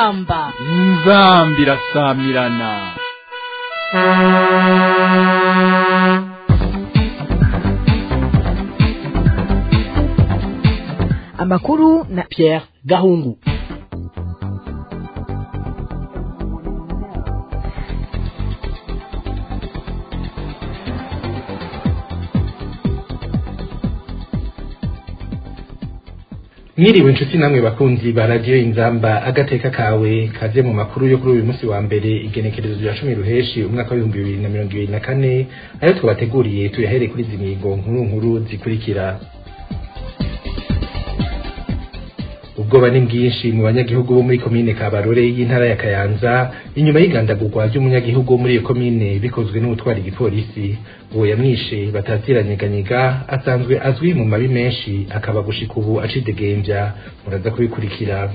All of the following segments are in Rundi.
inzamba inzambi irasamirana amakuru na Pierre Gahungu mwiriwe inshuti namwe bakunzi ba radiyo inzamba agateka kawe kaze mu makuru yo kuri uyu munsi wa mbere igenekerezo rya cumi ruheshi umwaka w'ibihumbi bibiri na mirongo ibiri na kane ayo twabateguriye tuyahere kuri izi mihigo nkuru nkuru zikurikira ubwoba ni bwinshi mu banyagihugu bo muri komine kabarore y'intara ya kayanza inyuma y'igandagurwa ry'umunyagihugu wo muri iyo komine bikozwe n'ubutwara igipolisi uwo yamwishe bataziranyeganyega asanzwe azwi mu mabi menshi akaba gushika ubu acidegembya muraza kubikurikira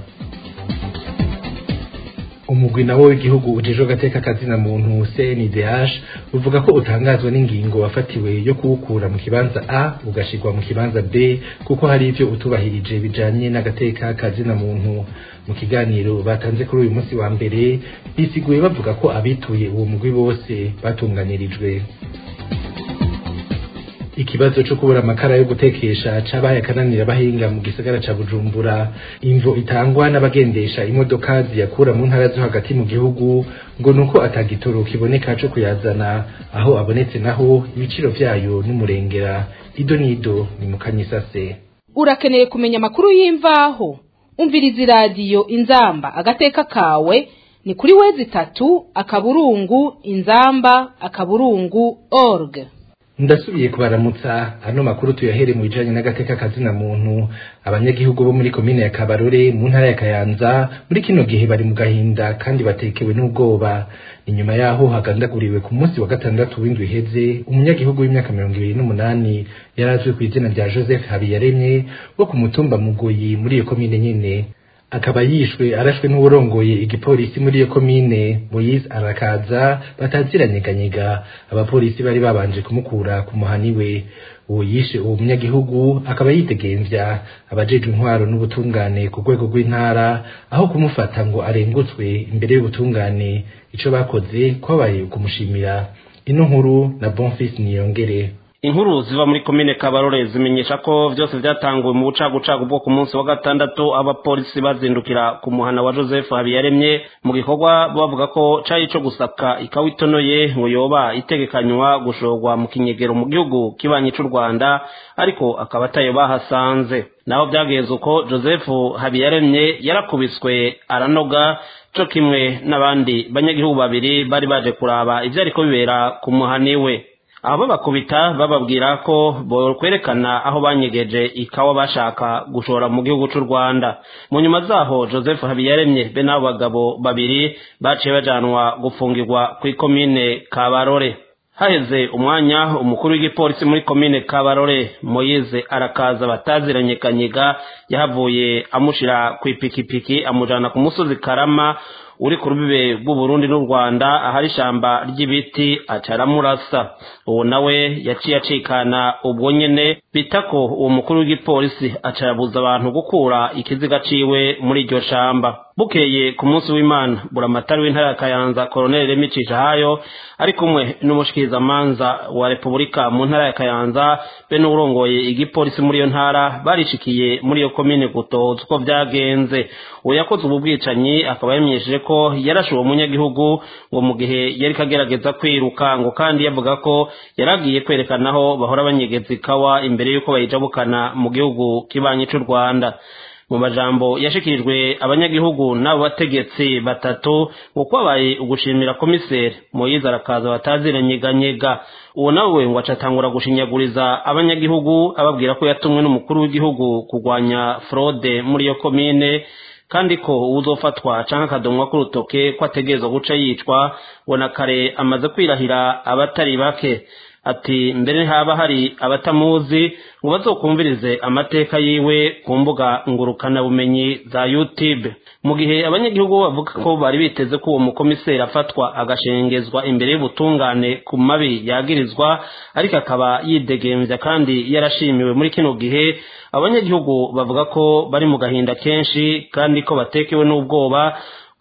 umugwi nawo w'igihugu ujejwe agateka kazina muntu CNDH uvuga ko utangazwa n'ingingo wafatiwe yo kuwukura mu kibanza A ugashirwa mu kibanza B kuko hari ivyo utubahirije bijanye n'agateka kazina muntu mu kiganiro batanze kuri uyu munsi wa mbere bisiguye bavuga ko abituye uwo mugwi bose batunganirijwe ikibazo cyo kubura amakara yo gutekesha cabaye akananira bahinga mu gisagara ca Bujumbura imvo itangwa n'abagendesha imodoka ziyakura mu ntara zo hagati mu gihugu ngo nuko atagitoro kiboneka co kuyazana aho abonetse naho ibiciro vyayo n'umurengera ido nido ni mukanyisase urakeneye kumenya amakuru y'imvaho umviriza iradiyo inzamba agateka kawe ni kuri wezi itatu akaburungu inzamba akaburungu org ndasubiye kubaramutsa ano makuru tuyahere mu bijanye n'agateka kazina muntu abanyagihugu bo muri komine ya Kabarore mu ntara ya Kayanza muri kino gihe bari mu gahinda kandi batekewe n'ubwoba inyuma yaho hagandaguriwe ku munsi wa gatandatu w'indwi iheze umunyagihugu w'imyaka mirongo ibiri n'umunani yari azwi ku izina rya Joseph Habiyaremye wo ku mutumba Mugoyi muri iyo komine nyene akaba yishwe arashwe n'uburongoye igipolisi muri iyo komine Moise arakaza bataziranyeganyega abapolisi bari babanje kumukura ku muhani we uwo yishe uwo munyagihugu akaba yidegemvya abajeje intwaro n'ubutungane ku rwego rw'intara aho kumufata ngo arengutswe imbere y'ubutungane ico bakoze kwabaye ukumushimira ino nkuru na Bonfils Niyongere inkuru ziva muri komine kabarore zimenyesha ko byose byatanguwe mu bucagucagu bwo ku munsi wa gatandatu abapolisi bazindukira ku muhana wa joseph habiyaremye mu gikorwa bavuga ko cari ico gusaka ikawa itonoye ngo yoba itegekanywa gushorwa mu kinyegero mu gihugu kibanyi c'u rwanda ariko akaba atayo bahasanze naho byagenze uko joseph habiyaremye yarakubiswe aranoga co kimwe n'abandi banyagihugu babiri bari baje kuraba ivyo ariko bibera ku muhani we abo bakubita bababwira ko bokwerekana aho banyegeje ikawa bashaka gushora mu gihugu c'u Rwanda mu nyuma zaho Joseph Habiyaremye be n'abo bagabo babiri baciye bajanwa gufungirwa ku ikomine Kabarore haheze umwanya umukuru w'igipolisi muri komine Kabarore Moise arakaza bataziranye kanyiga yahavuye amushira ku ipikipiki amujana ku musozi Karama uri ku rubibe rw'uburundi n'u rwanda ahari ishamba ry'ibiti acaramurasa uwo nawe yaciye acikana ubwo nyene bita ko uwo mukuru w'igipolisi acarabuza abantu gukura ikiziga ciwe muri iryo shamba bukeye ku munsi w'imana buramatari w'intara ya kayanza koroneli remicisha hayo ari kumwe n'umushikirizamanza wa repubulika mu ntara ya kayanza be n'uwurongoye igipolisi muri iyo ntara barishikiye muri iyo komine gutoza uko vyagenze uwo yakoze ubu bwicanyi akaba yamenyesheje ko yarashe uwo munyagihugu ngo mu gihe yari kagerageza kwiruka ngo kandi yavuga ko yaragiye kwerekana aho bahora banyegeza ikawa imbere y'uko bayijabukana mu gihugu kibanyi c'u rwanda mu majambo yashikirijwe abanyagihugu n'abo bategetsi batatu ngo kwabaye ugushimira komiseri moyize arakaza bataziranyeganyega uwo nawe ngo acatangura gushinyaguriza abanyagihugu ababwira ko yatumwe n'umukuru w'igihugu kurwanya fraude muri iyo komine kandi ko uwuzofatwa canke akadomwa k'urutoke ko ategerezwa guca yicwa ngo na kare amaze kwirahira abatari bake ati mbere haba hari abatamuzi ngo bazokumvirize amateka yiwe ku mbuga ngurukana bumenyi za YouTube mu gihe abanyagihugu bavuga ko bari biteze ko uwo mukomiseri afatwa agashengezwa imbere y'ubutungane ku mabi yagirizwa ariko akaba yidegemvya kandi yarashimiwe muri kino gihe abanyagihugu bavuga ko bari mu gahinda kenshi kandi ko batekewe n'ubwoba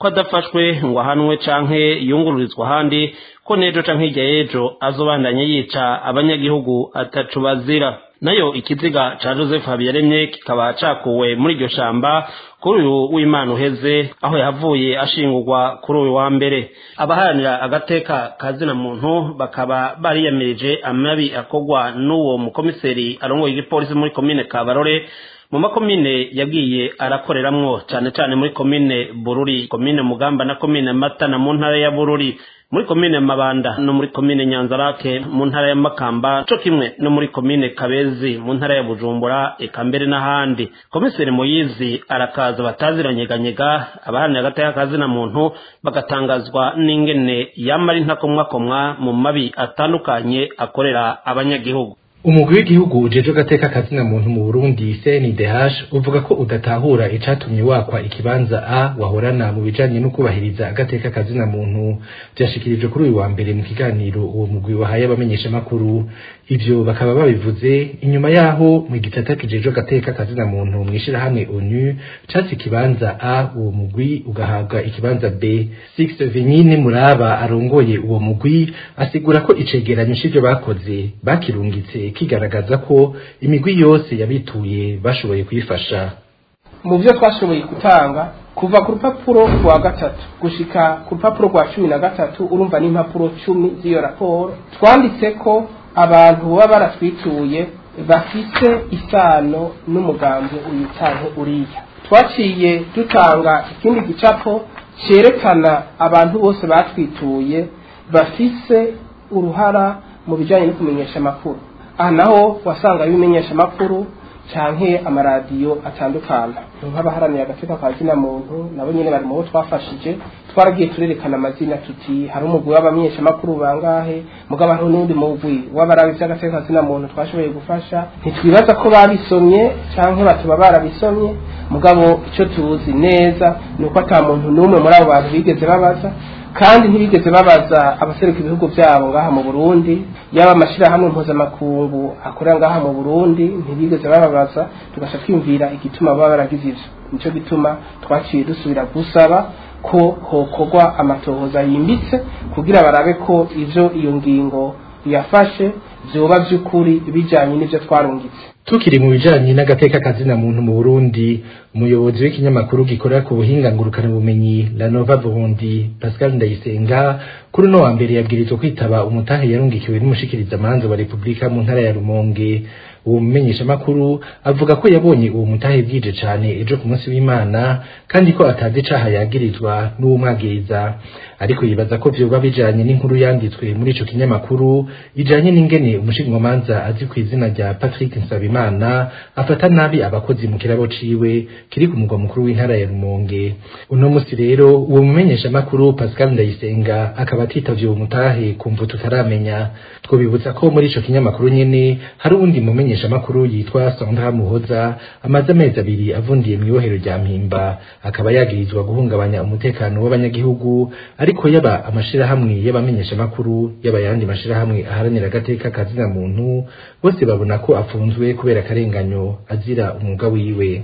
ko adafashwe ngo ahanwe canke yungururizwa ahandi ko n'ejo canke hirya y'ejo azobandanye yica abanyagihugu atacu bazira nayo ikiziga ca joseph habiyaremye kikaba cakuwe muri iryo shamba kuri uyu w'imana uheze aho yavuye ashingurwa kuri uyu wa mbere abaharanira agateka kazina muntu bakaba bariyamirije amabi akorwa n'uwo mukomiseri arongoye igipolisi muri komine kabarore mu makomine yagiye arakoreramwo cane cane muri komine bururi komine mugamba na komine matana mu ntara ya bururi muri komine mabanda no muri komine nyanzarake mu ntara ya makamba co kimwe no muri komine kabezi mu ntara ya bujumbura eka mbere n'ahandi komiseri muyizi arakaza bataziranyeganyega abaharanira agateka kazina muntu bagatangazwa n'ingene yamara intakomwakomwa mu mabi atandukanye akorera abanyagihugu umugwi w'igihugu ujejwe agateka kazina muntu mu Burundi CNDH uvuga ko udatahura icatumye wakwa ikibanza A wahorana mu bijanye no kubahiriza agateka kazina muntu byashikirijwe kuri uyu wa mbere mu kiganiro uwo mugwi wahaye abamenyesha makuru ivyo bakaba babivuze inyuma yaho mu gitata kijejwe agateka kazina muntu mwishira hamwe ONU catse ikibanza A uwo mugwi ugahabwa ikibanza B Six Venyine Muraba arongoye uwo mugwi asigura ko icegeranyo c'ivyo bakoze bakirungitse kigaragaza ko imigwi yose yabituye bashoboye kuyifasha mu byo twashoboye gutanga kuva ku rupapuro rwa gatatu gushika ku rupapuro rwa cumi na gatatu urumva n'impapuro cumi z'iyo raporo twanditse ko abantu baba baratwituye bafise isano n'umugambi uyu canke uriya twaciye dutanga ikindi gicapo cerekana abantu bose batwituye bafise uruhara mu bijanye no kumenyesha amakuru aha naho wasanga ibimenyesha amakuru canke amaradiyo atandukana nk'abaharanira agateka ka zina muntu nabo nyene bari mu bo twafashije twaragiye turerekana amazina tuti hari umugwi w'abamenyesha amakuru bangahe mugabo hariho n'undi mugwi w'abarabi vy'agateka ka zina muntu twashoboye gufasha ntitwibaza ko babisomye canke batuba barabisomye mugabo ico tuzi neza ni uko ata muntu n'umwe muri abo bantu bigeze babaza kandi ntibigeze babaza abaseruka ibihugu byabo ngaha mu Burundi yaba amashirahamwe mpuzamakungu akorera ngaha mu Burundi ntibigeze bababaza tugasha twiyumvira igituma baba baragize ivyo nico gituma twaciye dusubira gusaba ko hokorwa amatohoza yimbitse kugira barabe ko ivyo iyo ngingo yafashe vyoba vy'ukuri bijanye n'ivyo twarungitse tukiri mu bijanye n'agateka kazina muntu mu Burundi umuyobozi w'ikinyamakuru gikorera ku buhinga ngurukana bumenyi La Nova Burundi Pascal Ndayisenga kuri no wa mbere yabwirizwa kwitaba umutahe yarungikiwe n'umushikiriza manza wa Republika mu ntara ya Rumonge uwo mumenyesha makuru avuga ko yabonye uwo mutahe bwije cane ejo ku munsi w'Imana kandi ko atazi icaha yagirizwa n'uwumwagiriza ariko yibaza ko vyoba bijanye n'inkuru yanditswe muri ico kinyamakuru ijanye n'ingene umushingamanza azi ku izina rya Patrick Nsabimana afata nabi abakozi mu kirabo ciwe kiri ku mugwa mukuru w'intara ya Rumonge uno musi rero uwo mumenyesha makuru Pascal Ndayisenga akaba atitavye uwo mutahe kumva tutaramenya twobibutsa ko muri ico kinyamakuru nyene hari uwundi mumenyesha makuru yitwa Sandra Muhoza amaze amezi abiri avundiye mu ibohero rya Mpimba akaba yagirizwa guhungabanya umutekano w'abanyagihugu ariko yaba amashirahamwe y'abamenyesha makuru yaba yandi mashirahamwe aharanira agateka kazina muntu bose babona ko afunzwe kubera akarenganyo azira umwuga wiwe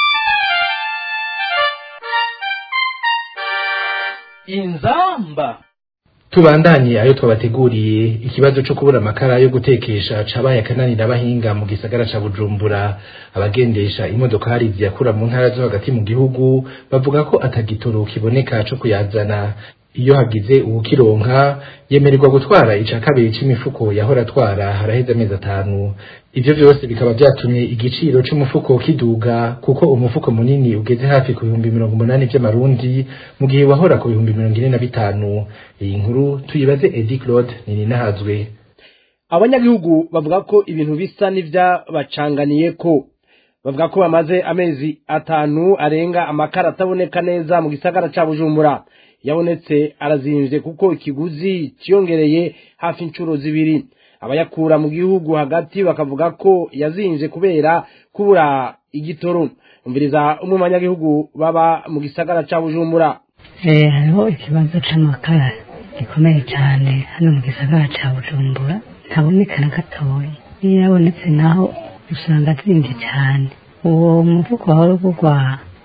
inzamba tubandanye ayo twabateguriye ikibazo cyo kubura amakara yo gutekesha cabaye akananira abahinga mu gisagara ca Bujumbura abagendesha imodokari ziyakura mu ntara zo hagati mu gihugu bavuga ko atagitoro kiboneka co kuyazana iyo hagize uwukironka yemererwa gutwara ica kabiri c'imifuko yahora atwara haraheze amezi atanu ivyo vyose bikaba vyatumye igiciro c'umufuko kiduga kuko umufuko munini ugeze hafi ku bihumbi mirongo umunani vy'amarundi mu gihe wahora ku bihumbi mirongo ine na bitanu iyi nkuru tuyibaze Edi Claude Nininahazwe abanyagihugu bavuga ko ibintu bisa n'ivyabacanganiye ko bavuga ko bamaze amezi atanu arenga amakara ataboneka neza mu gisagara ca Bujumbura yabonetse arazimvye kuko ikiguzi ciyongereye hafi inshuro zibiri abayakura mu gihugu hagati bakavuga ko yazimvye kubera kubura igitoro umviriza umwe mu banyagihugu baba mu gisagara ca Bujumbura Eh, hariho ikibazo c'amakara gikomeye cyane hano mu gisagara ca Bujumbura ntaboneka na gatoya iyo yabonetse naho usanga azimvye cyane uwo muvugo wahora uvugwa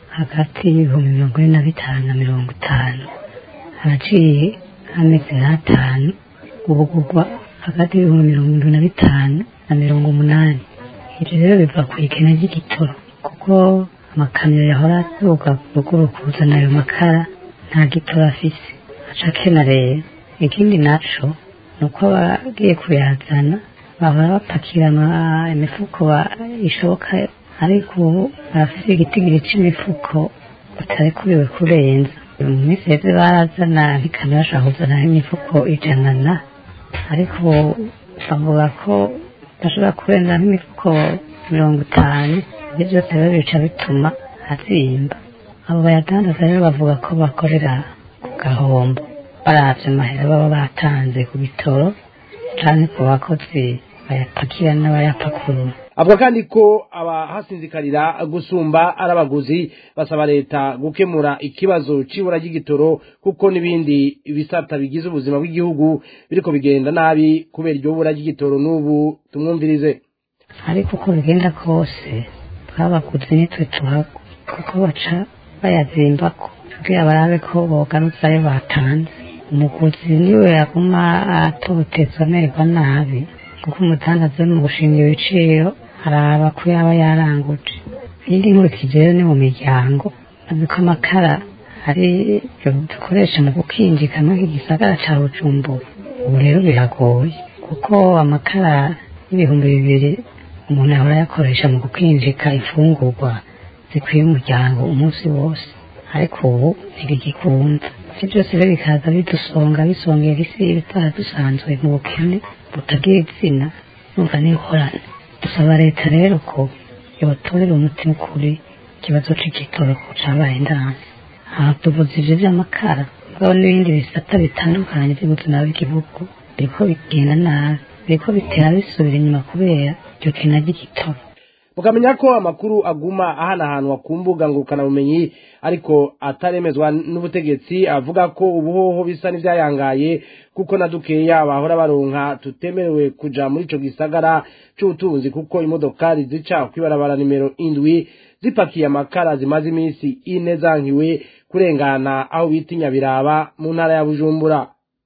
hagati y'ibihumbi mirongo ine na bitanu na mirongo itanu haraciye amezi nk'atanu ubugurwa hagati y'ibihumbi mirongo irindwi na bitanu na mirongo umunani ibyo rero biva ku ikena ry'igitoro kuko amakamyo yahora aturuka ruguru kuzana ayo makara nta gitoro afise aca akena rero ikindi naco ni uko abagiye kuyazana bahora bapakira ama- imifuko ba- ishoboka ariko ubu barafise igitigiri c'imifuko batarekubiwe kurenza mu minsi heze barazana nk'ikamyo bashobora kuzana imifuko ijana na ariko ubu bavuga ko bashobora kurenza nk'imifuko mirongo itanu ibyo byose rero bica bituma azimba abo bayadandaza rero bavuga ko bakorera ku gahombo baravye amahera baba batanze ku bitoro canke ku bakozi bayapakira n'abayapakurura avuga kandi ko abahasinzikarira gusumba ari abaguzi basaba leta gukemura ikibazo c'ibura ry'igitoro kuko n'ibindi bisata bigize ubuzima bw'igihugu biriko bigenda nabi kubera iryo bura ry'igitoro n'ubu tumwumvirize ariko uko bigenda kose twabaguzi nitwe tuhagwa kuko baca bayazimbako kugira barabe ko bogarutse ayo batanze umuguzi niwe yaguma atotezwa amererwa nabi kuko umudandaza uri mu gushinga ibiciro araba ko yaba yaranguje iyindi nkurikije rero ni mu miryango azi ko amakara ari yo dukoresha mu gukinjika muri iki gisagara ca bujumbura ubu rero biragoye kuko amakara y'ibihumbi bibiri umuntu ahora ayakoresha mu gukinjika imfungurwa zikwiye umuryango umunsi wose ariko ubu ntibigikunda ibyo byose rero bikaza bidusonga bisongera isi ibitara dusanzwe mu bukene butagira izina numva n'ingorane dusaba leta rero ko yotorera umuti ukuri ikibazo c'igitoro ko cabaye ndanse aha tuvuze ivyo vy'amakara mugabo n'ibindi bisata bitandukanye vy'ubuzima bw'igihugu biriko bigenda nabi biriko bitera bisubira inyuma kubera iryo kena ry'igitoro mukamenya ko amakuru aguma ahanahanwa ku mbuga ngurukanabumenyi ariko ataremezwa n'ubutegetsi avuga ko ubuhoho bisa n'ivyayangaye kuko na dukeya bahora baronka tutemerewe kuja muri ico gisagara c'ubutunzi kuko imodokari zica kw'ibarabara nimero indwi zipakiye amakara zimaze iminsi ine zankiwe kurengana aho bita inyabiraba mu ntara ya bujumbura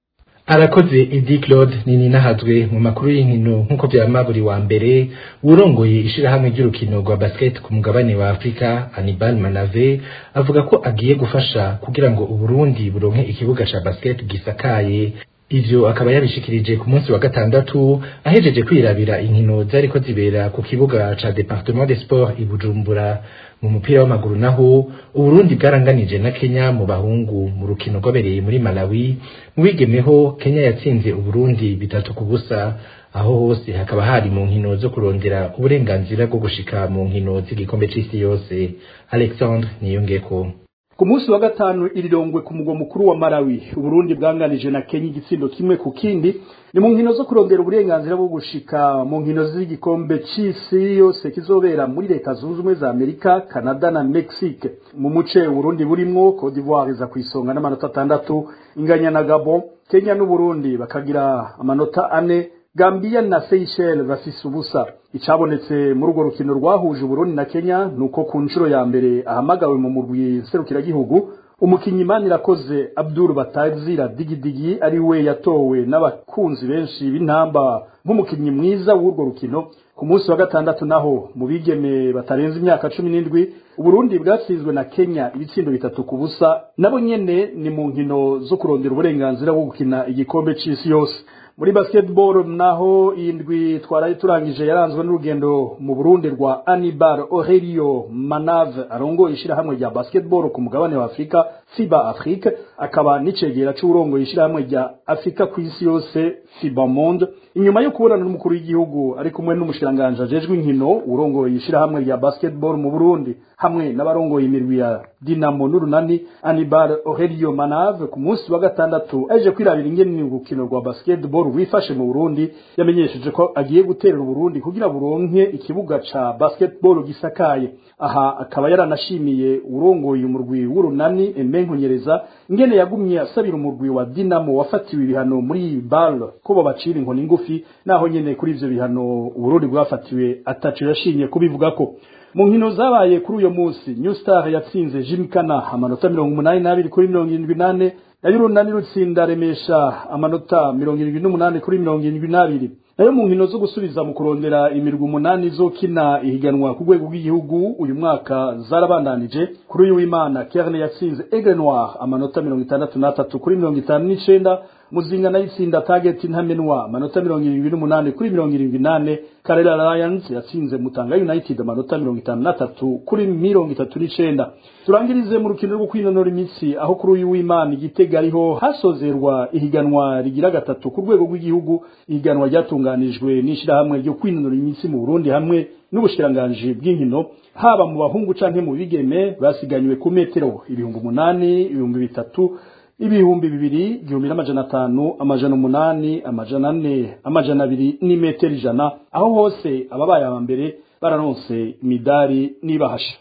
arakoze edi claude nini nahazwe mu makuru y'inkino nk'uko byama buri wa mbere urongoye ishirahamwe ry'urukino rwa basket ku mugabane wa afurika anibal manave avuga ko agiye gufasha kugira ngo uburundi buronke ikibuga ca basket gisakaye ivyo akaba yabishikirije ku munsi wa gatandatu ahejeje kwirabira inkino zariko zibera ku kibuga ca departement des sports i bujumbura mu mupira w'amaguru naho uburundi bwaranganije na kenya mu bahungu mu rukino rwabereye muri malawi mu bigemeho kenya yatsinze uburundi bitatu ku busa aho hose hakaba hari mu nkino zo kurondera uburenganzira bwo gushika mu nkino z'igikombe c'isi yose alexandre niyongeko ku munsi wa gatanu irirongwe ku mugwa mukuru wa Malawi Uburundi bwanganije na Kenya igitsindo kimwe ku kindi ni mu nkino zo kurondera uburenganzira bwo gushika mu nkino z'igikombe c'isi yose kizobera muri leta zunze ubumwe za Amerika Canada na Mexique mu muce Uburundi burimwo Cote d'Ivoire iza kwisonga n'amanota atandatu inganya na Gabon Kenya n'Uburundi bakagira amanota ane Gambia na Seychelles bafise ubusa icabonetse muri urwo rukino rwahuje Burundi na Kenya nuko ku nshuro ya mbere ahamagawe mu murwi serukiragihugu umukinyi Manirakoze Abdul Batazira Digidigi ari we yatowe n'abakunzi benshi b'intamba nk'umukinyi mwiza w'urwo rukino ku munsi wa gatandatu naho mu bigeme batarenze imyaka cumi n'indwi Uburundi bwatsinzwe na Kenya ibitsindo bitatu ku busa nabo nyene ni mu nkino zo kurondera uburenganzira bwo gukina igikombe c'isi yose muri basketball naho indwi twaraye turangije yaranzwe n'urugendo mu Burundi rwa Anibal Aurelio Manave arongoye ishirahamwe rya basketball ku mugabane wa Afrika FIBA Afrique akaba n'icegera c'urongoye ishirahamwe rya Afrika ku isi yose FIBA Monde inyuma yo kubonana n'umukuru w'igihugu ari kumwe n'umushiranganje ajejwe inkino urongoye ishirahamwe rya basketball mu Burundi hamwe n'abarongoye imirwi ya Dinamo n'Urunani Anibal Aurelio Manave ku munsi wa gatandatu aje kwirabira ingene urukino rwa basketball wifashe mu Burundi yamenyesheje ko agiye guterera Burundi kugira buronke ikibuga ca basketball gisakaye aha akaba yaranashimiye urongoye umurwi w'Urunani Emenkunyereza ingene yagumye asabira umurwi wa Dinamo wafatiwe ibihano muri BAL ko babacira inkoni ngufi magufi naho nyene kuri ivyo bihano uburundi bwafatiwe ataco yashimye kubivugako mu nkino zabaye kuri uyo munsi new star yatsinze jimkana amanota mirongo umunani n'abiri kuri mirongo irindwi n'ane nayo urunani rutsinda remesha amanota mirongo irindwi n'umunani kuri mirongo irindwi n'abiri nayo mu nkino zo gusubiza mu kurondera imirwi umunani zokina ihiganwa ku rwego rw'igihugu uyu mwaka zarabandanije kuri uyu w'imana kerne yatsinze aigle noir amanota mirongo itandatu n'atatu kuri mirongo itanu n'icenda muzinga nayo itsinda target ntamenwa amanota mirongo irindwi n'umunani kuri mirongo irindwi n'ane karera lions yatsinze mutanga united amanota mirongo itanu n'atatu kuri mirongo itatu n'icenda turangirize mu rukino rwo kwinonora imitsi aho kuri uyu w'imana igitega ariho hasozerwa ihiganwa rigira gatatu ku rwego rw'igihugu ihiganwa ryatunganijwe n'ishirahamwe ryo kwinonora imitsi mu burundi hamwe n'ubushikiranganji bw'inkino haba mu bahungu canke mu bigeme basiganywe ku metero ibihumbi umunani ibihumbi bitatu ibihumbi bibiri igihumbi n'amajana atanu amajana umunani amajana ane amajana abiri n'imetero ijana aho hose ababaye aba mbere bararonse imidari n'ibahasha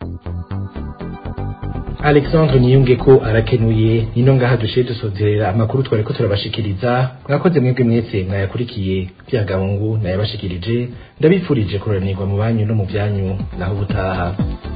alexandre niyunge ko arakenuye nino ngaha dushiye dusozerera amakuru twari ko turabashikiriza mwakoze mwebwe mwese mwayakurikiye byagahungu nayabashikirije ndabifurije kuranirwa mu banyu no mu byanyu naho ubutaha